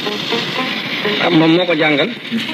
moom moo ko jàngal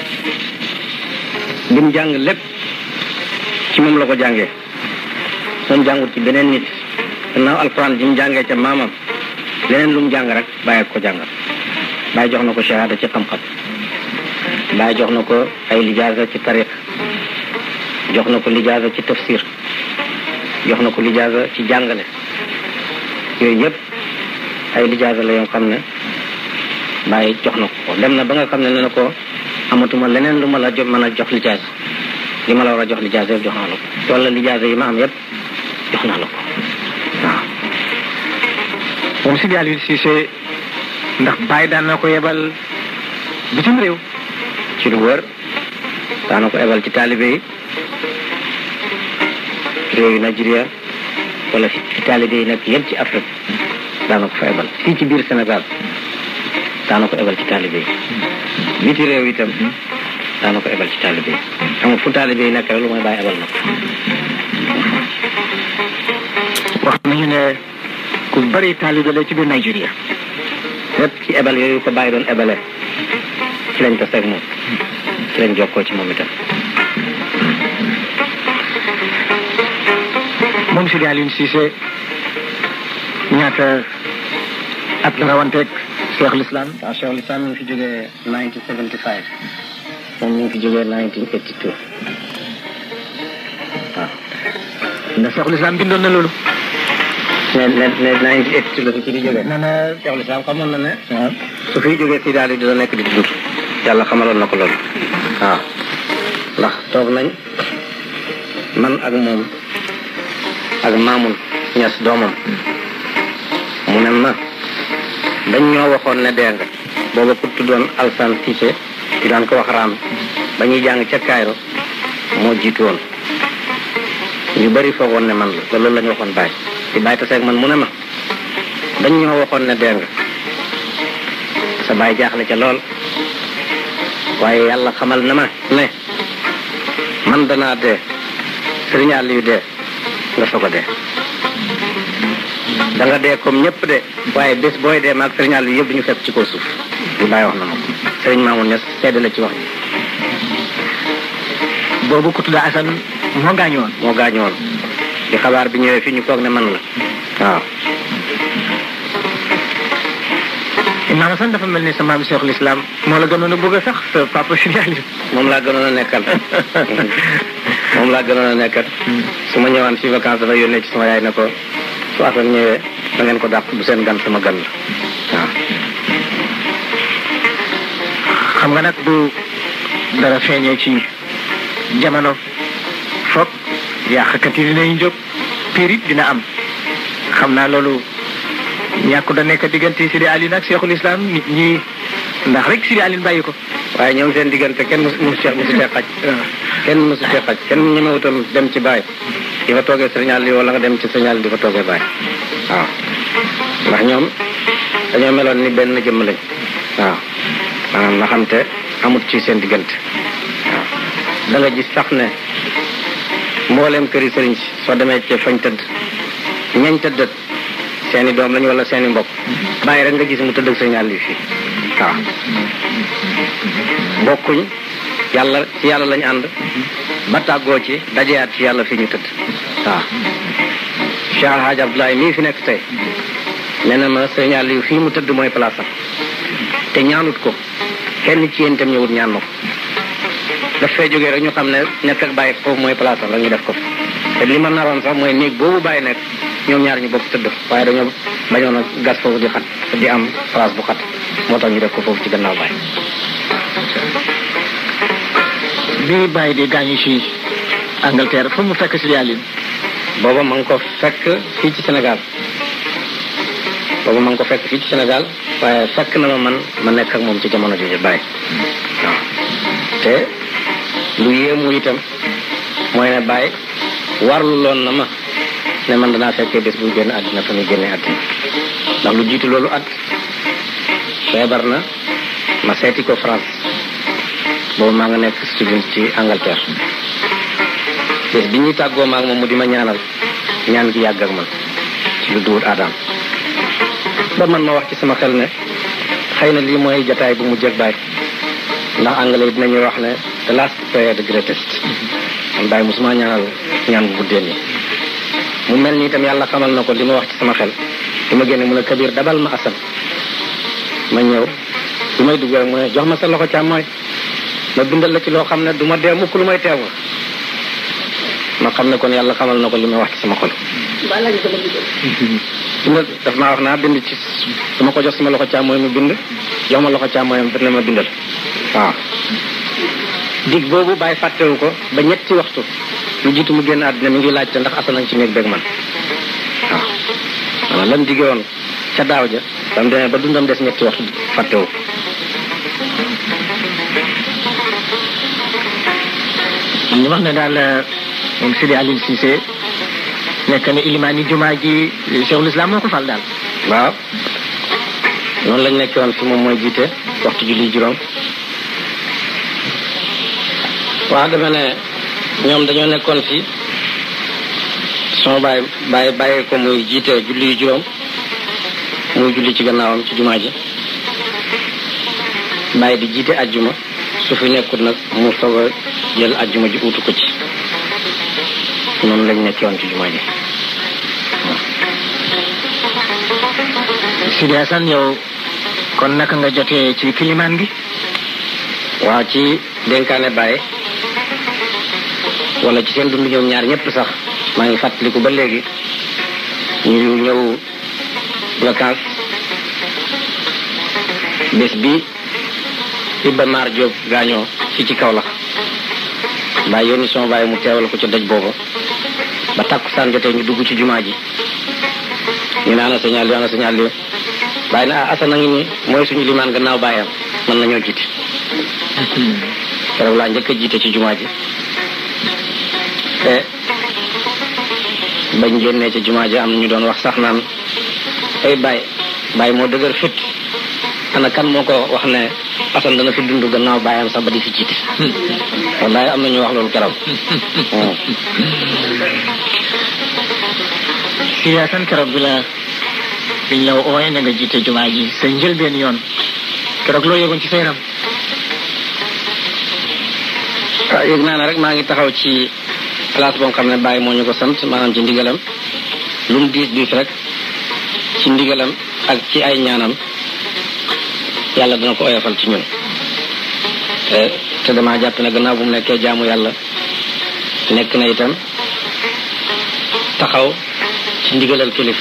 li mu jàng lépp ci moom la ko jàngee moom jàngut ci beneen nit gannaaw alquran ji mu jàngee ca maamam leneen lu mu jàng rek bàyyi ko jàngal bàyyi jox na ko shahada ci xam-xam bàyyi jox na ko ay lijaasa ci tariq jox na ko lijaasa ci tafsir jox na ko lijaasa ci jàngale yooyu yëpp ay lijaasa la yoo xam ne bàyyi jox na ko dem na ba nga xam ne ne na ko amatuma leneen lu ma la mën a jox lijaasa li ma la war a jox lijaasa yëpp jox naa la ko wala lijaasa yi ma am yëpp jox naa la ko waaw moom Sidi Aliou Cissé ndax Baye daan na ko yebal bitim réew ci lu wër daana ko ebal ci taalibe yi réew yi Nigeria wala fi taalibe yi nekk yëpp ci Afrique daana ko fa ebal fii ci biir Sénégal daana ko ebal ci taalibe yi biti réew itam daana ko ebal ci taalibe yi amul fu taalibe yi nekk rek lu mooy bàyyi ebal na ko wax nañu ne ku bari taalibe la ci biir Nigeria lépp ci ebal yooyu ko bàyyi doon ebale ci lañ taseeg moom ci lañ jokkoo ci moom itam moom Sidi Aliou Cissé ñaata at la rawanteeg Cheikhul Islam waaw Cheikhul Islam mi ngi fi jógee 1975 moom mi ngi fi jógee 1982 waaw ndax Cheikhul Islam bindoon na loolu ne ne ne 1982 la fi ci di jógee nee na Cheikhul Islam xamoon na ne waaw su fiy jógee si daal di dina nekk di dund yàlla xamaloon na ko loolu waaw ndax toog nañ man ak moom ak maamun ñes doomam mu ne ma dañ ñoo waxoon ne dee nga booba ku tuddoon Alsan Cissé di daan ko wax raam ba ñuy jàng ca Cairo moo jiitu woon ñu bari foogoon ne man la te loolu la ñu waxoon bàyyi di bàyyi taseeg man mu ne ma dañ ñoo waxoon ne dee nga sa baay jaaxle ca lool waaye yàlla xamal na ma ne man danaa dee sëriñ Aliou dee nga soog a dee da nga dee comme ñëpp de waaye bés booy dee maag sëriñ Aliou yëpp du ñu fekk ci kaw suuf li bàyyi wax na ma ko sëriñ Mamoun Niass seede la ci wax ji boobu ku tudd Assane moo gaañu woon moo gaañu woon di xabaar bi ñëwee fii ñu foog ne man la waaw Imaam Assane dafa mel ni sa maam Cheikhul Islam moo la gënoon a bëgg a sax sa papa Sidi Aliou moom laa gënoon a nekkal moom laa gënoon a nekkal su ma ñëwaan fii vacances dafa yónnee ci sama yaay ne ko su affaire ñëwee da ngeen ko dàq bu seen gan sama gan la waaw xam nga nag bu dara feeñee ci jamono foog yàqkat yi dinañ jóg piir it dina am xam naa loolu ñàkku da nekk diggante Sidi Aliou nag Cheikhul Islam nit ñi ndax rek Sidi Aliou bàyyi ko waaye ñoom seen diggante kenn mosu mosu cee mosu cee xaj kenn mosu cee xaj kenn ñemewutam dem ci baay di fa toogee signal yi wala nga dem ci signal di fa toogee baay waaw ndax ñoom dañoo meloon ni benn jëmm lañ waaw maanaam nga xam te amut ci seen diggante waaw da nga gis sax ne mbooleem këri sëriñ si soo demee ci fañ tëdd ñañ tëddat seeni doom lañ wala seeni mbokk bàyyi rek nga gis mu tëdd ak signal yi fii waaw bokkuñ yàlla ci yàlla lañ ànd ba tàggoo ci dajeyaat ci yàlla fi ñu tëdd waaw Cheikh Alhaji Abdoulaye mii fi nekk tey nee na ma sëñ Aliou fii mu tëdd mooy place am te ñaanut ko kenn ci yéen itam ñëwut ñaan ma ko daf fee jógee rek ñu xam ne nekk ak bàyyi foofu mooy place am rek ñu def ko te li ma naroon sax mooy néeg boobu bàyyi nekk ñoom ñaar ñu bokk tëdd waaye dañoo bañoon a gas foofu di xat di am place bu xat moo tax ñu def ko foofu ci gannaaw bàyyi bi bàyyi di gaañu ci Angleterre fu mu fekk Sidi Aliou booba ma ngi ko fekk fii ci Sénégal booba ma ngi ko fekk fii ci Sénégal waaye fekk na ma man ma nekk ak moom ci jamono jooju bàyyi waaw te lu yéemu itam mooy ne bàyyi warlu loon na ma ne man danaa fekkee bés buy génn àddina fa muy génnee àddina ndax lu jiitu loolu at feebar na ma seeti ko France boobu maa nga nekk student ci Angleterre bés bi ñuy tàggoo maag moom mu di ma ñaanal ñaan gi yàgg ak man ci lu duwut aadaam ba man ma wax ci sama xel ne xëy na lii mooy jataay bu mu jëg baay ndax anglais yi dinañuy wax ne the last prayer the greatest man baay mosuma ñaanal ñaan bu guddee nii mu mel ni itam yàlla xamal na ko li ma wax ci sama xel li ma génne mu ne kabir dabal ma asan ma ñëw bi may dugg rek mu ne jox ma sa loxo càmmooy ma bindal la ci loo xam ne du ma dee mukk lu may teew ma xam ne kon yàlla xamal na ko li ma wax ci sama xol bind daf maa wax naa bind ci dama ko jox sama loxo càmmooy mu bind jox ma loxo càmmooyam dina ma bindal waaw dig boobu bàyyi fàttewu ko ba ñetti waxtu lu jiitu mu génn àddina mi ngi laajte ndax asanañ ci néeg beeg man waaw maanaam lam dige woon ca daaw ja ba mu demee ba dundam des ñetti waxtu fàttewu ko ñu wax ne daal moom Sidi Aline Cissé nekk na ilimaani jumaa ji Cheikhul Islam moo ko fal daal waaw noonu lañ nekkee woon fi moom mooy jiite waxtu julli juróom waaw dama ne ñoom dañoo nekkoon fi sama baay baay bàyyi ko muy jiite julli juróom muy julli ci gannaawam ci jumaa ji bàyyi di jiite ajjuma su fi nekkul nag mu soog a jël ajjuma ji uutu ko ci noonu lañ nekkee woon ci jumaa ji Sidi Hassan yow kon naka nga jotee ci kilimaan gi waaw ci dénkaane Baye wala ci seen dund ñoom ñaar ñëpp sax maa ngi fàttaliku ba léegi ñu ñëw vacances bés bi Iba Mar Diop gaañoo fii ci kaw la Baye yónni sama Baye mu teewal ko ci daj booba ba takkusaan jotee ñu dugg ci jumaa ji ñu ne ana signal ana signal li bàyyi na ah Assane a ngi nii mooy suñu limaan gannaaw bàyyam mën nañoo jiite keroog laa njëkk a jiite ci jumaa ji te bañ génnee ci jumaa ji am na ñu doon wax sax naan ay Baye Baye moo dëgër fit ana kan moo ko wax ne Assane dana fi dund gannaaw bàyyam sax ba di fi jiite wallaay am na ñu wax loolu keroog Sidi Hassan keroog bi la biñ la ooyee na nga jiite jumaa ji sa njëlbeen yoon keroog loo yëgoon ci sa yaram ah yëg naa ne rek maa ngi taxaw ci place boo xam ne Baye moo ñu ko sant maanaam ci ndigalam lu mu diis diis rek ci ndigalam ak ci ay ñaanam yàlla dana ko oyofal ci ñun te te damaa jàpp ne gannaaw bu mu nekkee jaamu yàlla nekk na itam taxaw ci ndigalal kilifa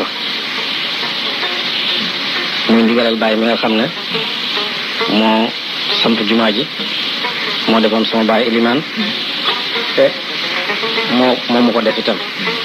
muy ndigalal Baye mi nga xam ne moo samp jumaa ji moo defoon sama baay ilimaan te moo moo mu ko def itam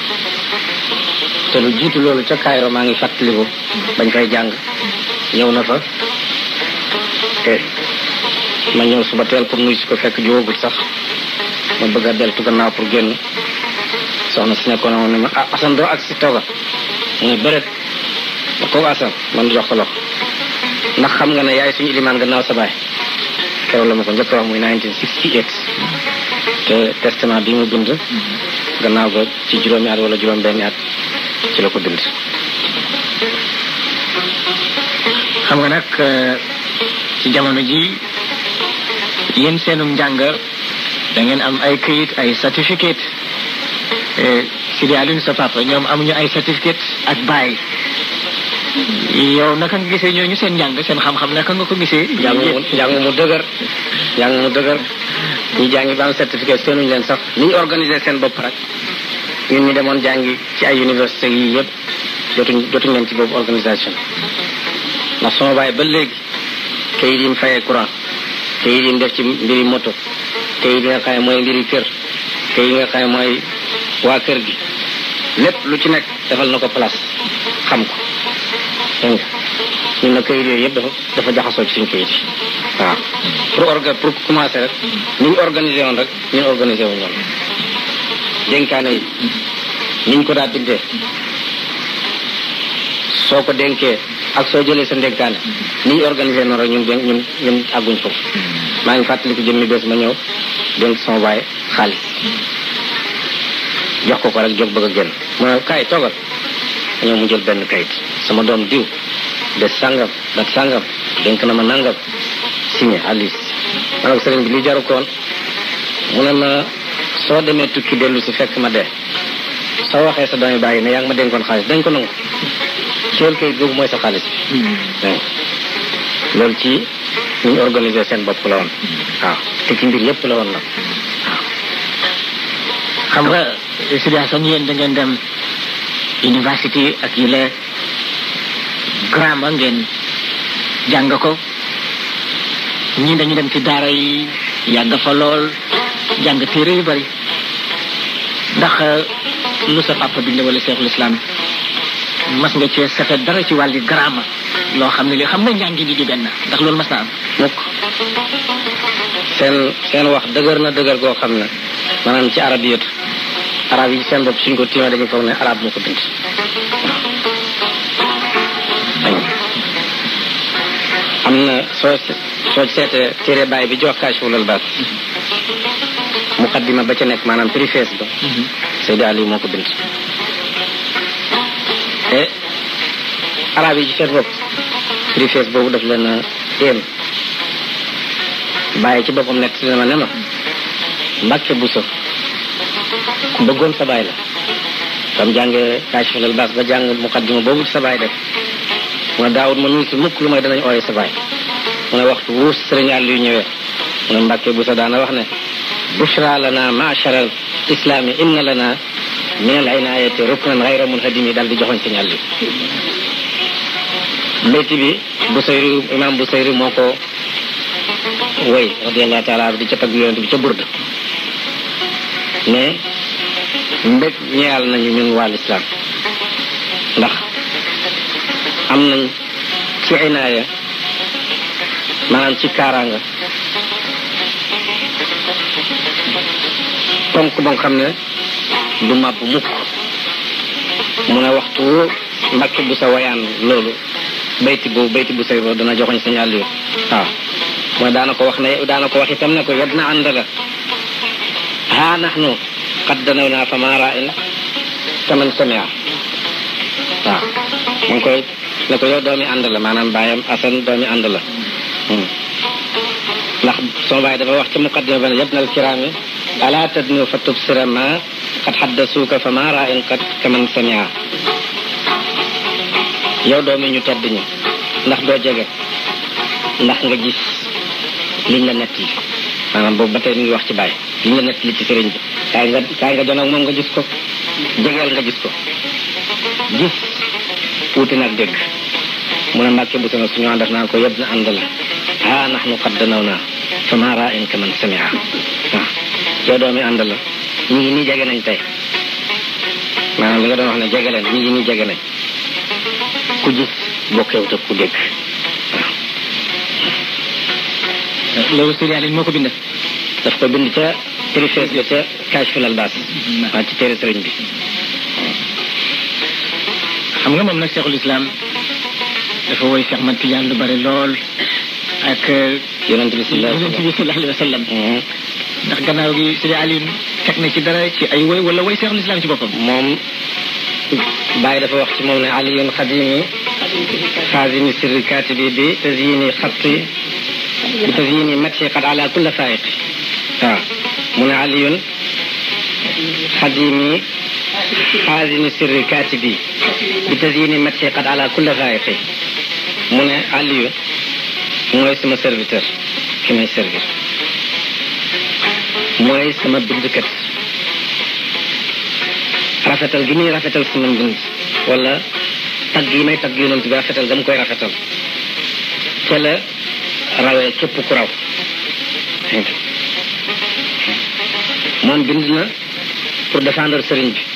te lu jiitu loolu ca Cairo maa ngi fàttaliku bañ fay jàng ñëw na fa te ma ñëw suba teel pour nuyu si ko fekk jógagul sax ma bëgg a deltu gannaaw pour génn soxna si nekkoon woon ne ma ah Assane doo ak si tooga mu ne bëreet ma kooku Assane man jox ko loxo ndax xam nga ne yaay suñu ilimaan gannaaw sa baay keroog la ma ko njëkk wax muy 1968 te testament bi mu bind gannaaw ga ci juróomi at wala juróom benni at ci la ko bind xam nga nag ci jamono ji yéen seenum njàng da ngeen am ay këyit ay certificate Sidi Alioune sa papa ñoom amuñu ay certificate ak bàyyi yow naka nga gisee ñooñu seen njàng seen xam-xam naka nga ko gisee. njàng mu njàng mu dëgër njàng mu dëgër ñi jàngi ba am certificat seenuñu leen sax ni ñu organiser seen bopp rek ñun ñu demoon jàngi ci ay université yi yëpp jotuñ jotuñ leen ci boobu organisation ndax sama bàyyi ba léegi kayit yi mu fayee courant kayit yi mu def ci mbiri moto kayit yi nga xam ne mooy mbiri kër kayit yi nga xam ne mooy waa kër gi lépp lu ci nekk defal na ko place xam ko dégg nga ñun nag kayit yooyu yëpp dafa dafa jaxasoo ci suñ kayit yi waaw pour orga pour commencer rek ni ñu organisé woon rek ñun organisé wu ñoom dénkaane yi niñ ko daa bindee soo ko dénkee ak soo jëlee sa ndénkaane ni ñu organisé noonu rek ñun dénk ñun ñun àgguñ foofu maa ngi fàttaliku jëmmi bés ma ñëw dénk sama baay xaalis jox ko ko rek jóg bëgg a génn mu ne kaay toogal ñëw mu jël benn kayit sama doom diw de sàngam dat sàngam dénk na ma nangam signé alis ma ne ko sëriñ bi li jaru koon mu ne ma soo demee tukki dellu si fekk ma dee soo waxee sa doomi bàyyi ne yaa ngi ma dénkoon xaalis dañ ko nangu teel kayit googu mooy sa xaalis bi loolu ci ñu organiser seen bopp la woon waaw te ci mbir yépp la woon nag xam nga situation yéen da ngeen dem université ak yi la grammar ngeen jàng ko ñii dañu dem ci daara yi yàgg fa lool jàng téere yu bari ndax lu sa papa bind wala seexul islam mas nga cee sefe dara ci wàlli grammar loo xam ne li xam nga njàngi ni di benn ndax loolu mas na am mukk seen seen wax dëgër na dëgër goo xam ne maanaam ci arab yëtu arab yi seen bopp suñ ko tiimee dañuy foog ne arab moo ko bind am na soo soo seetee téere bàyyi bi jox Kaashiful Albaas muqaddima ba ca nekk maanaam préface ba Seydi Ali moo ko bind te arab yi ci seen bopp préface boobu daf leen a éem bàyyi ci boppam nekk si dama ne ma Mbàkke Buso ku bëggoon sa baay la bam jàngee Kaashiful Albaas ba jàng muqaddima boobu ci sa baay def mu ne daawut ma nuyu si mukk lu may danañ ooye sa baay mu ne waxtu wuus sëriñ àll yu ñëwee mu ne Mbàkke Buso daana wax ne bushra lana ma'shar al islami inna lana min al inayati ruknan ghayra munhadimi daal di joxoñ sëriñ àll yi béyti bi Busayri imam Busayri moo ko woy radiallahu taala di ca tagg yonent bi ca burda mais mbég ñeyal nañu ñun waa lislaam ndax am nañ ci inaaya maanaam ci kaaraanga tonk ba nga xam ne du màbb mukk mu ne waxtu mbàkke bu sa wayaan loolu bayti bu bayti bu say boobu dana joxoñ sa ñàll yu waaw mooy daana ko wax ne daana ko wax itam ne ko yad na àndala haa nahnu qad danaw naa fa maa ra'in kaman samia waaw mu ngi koy ne ko yow doomi ànd la maanaam baayam asan doomi ànd la ndax sama baay dafa wax ci muqaddima ba ne yabna alkiraami ala tadnu fa tubsira ma qad haddasuuka fa maa ra'in qad kaman samia yow doomi ñu tedd ñi ndax doo jege ndax nga gis liñ la nett li maanaam boobu ba tey ñu ngi wax ci bàyyi liñ la nett li ci sëriñ bi kaay nga kaay nga jonoog moom nga gis ko jegeel nga gis ko gis wuute nag dégg mu ne mbàkke bu sana suñu àndas naan ko yëpp na ànd la ah nax nu xat danaw naa fa maa raa in ka man samia waaw yow doomi ànd la ñu ngi nii jege nañ tey maanaam li nga doon wax ne jege leen ñu ngi nii jege nañ ku gis bokkewut ak ku dégg loolu Seydi Ali moo ko bind daf ko bind ca préface ba ca Kaashiful Albaas waa ci téere sëriñ bi xam nga moom nag Cheikhul Islam dafa woy Cheikh Mat Tijaan lu bari lool ak yonent bi sallallahu yonent bi sallallahu alayhi wa sallam Mhm. ndax gannaaw gi Seydi Ali teg na ci dara ci ay woy wala woy Cheikhul Islam ci boppam moom Baye dafa wax ci moom ne aliyun xadimi xaazimi sirri katibi bi tazyini xatti bi tazyini mati qad ala kulla faiqi waaw mu ne aliyun xadimi xaazimi sirri katibi bi tazyini mati qad ala kulla faiqi mu ne aliyu mooy sama serviteur ki may servir mooy sama bindkat rafetal gi muy rafetal sama mbind wala tagg yi may tagg yonent bi rafetal ga mu koy rafetal ca la rawee képp ku raw moom bind na pour défendre sëriñ bi